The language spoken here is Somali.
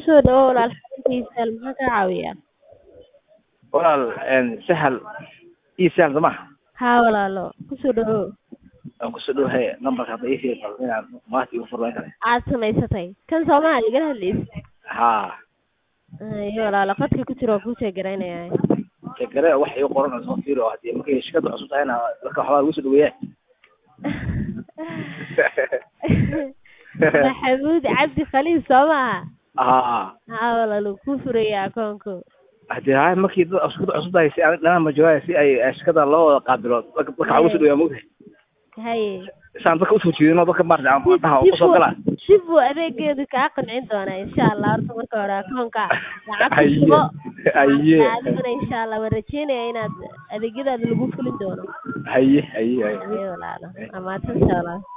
kusoo dhawow walaal xaruntiisa maxaa kaa caawinaya walaal sahal ii sahal soo ma haa walaalo kusoo dhawow waan kusoo dhowahay nambarka hadda ii fiiri bal inaan maanta igu furlayn kara aad samaysatay kan soomaali igala hadlaysa haa iyo walaalo qadka ku jira waa kuu sheegaraynaya tegare wax igu qoran oo soo fiiri oo haddii markay shirkadda cusub tahayna dadka waxbaa lagu soo dhaweeyaa maxamuud cabdi khaliil soo maaha haa haa walaalo kuu furaya akoonko haddii hay markii dad shirkadda cusub tahay si aan dhanaan ma joogaay si ay shirkadda loo wada qaabilo dadka dadka waxaa ugu soo dhaweeyaa mogtahay haye saan dadka usoo jeedino dadka maarata aan dhaha usoo galaa si buu adeegeedu kaa qancin doonaa insha allah horta marka hore akoonka lacag ku haye shubo haye adiguna insha allah waan rajeynaya inaad adeegyadaada lagu fulin doono haye haye haye haye walaalo waa mahadsantahay walaalo